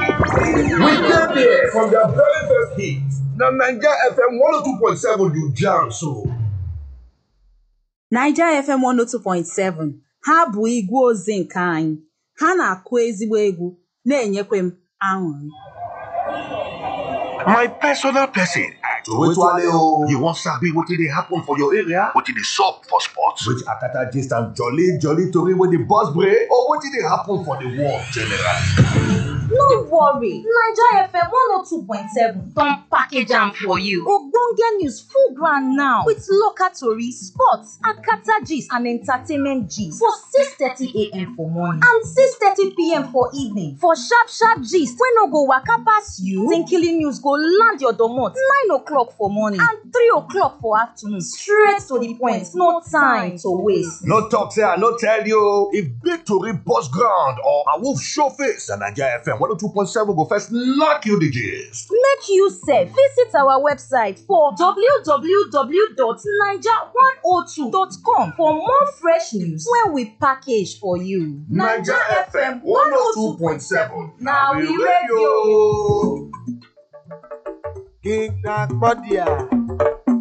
We dey there from their very first hit. Na Naija FM 102.7 you jam so. Naija FM 102.7 ha bụ igwe ozi nke anyị ha na-akụ ezigbo egwu na-enyekwa m aṅụrị My personal person. Towale o. You wan sabi wetin dey happen for your area? Wetin dey sup for sports? Which akata gist and jolly jolly tori wey dey burst brain or wetin dey happen for the world generally. No worry, Naija FM 102.7 don package am for you. Ogbonge news full ground now with local tori, sports, akata gist and entertainment gist for 6:30am for morning and 6:30pm for evening. For sharp sharp gist wey no go waka pass you, Tinkily news go land your domot 9 o'clock for morning and 3 o'clock for afternoon straight to the point, no time to waste. No talk say I no tell you. If big tori burst ground or a wolf show face, na Naija FM 102.7 go first knock you the gist. Make you sef visit our website for www.naija102.com for more fresh news wey we package for you. na we radio. King Nakpodia.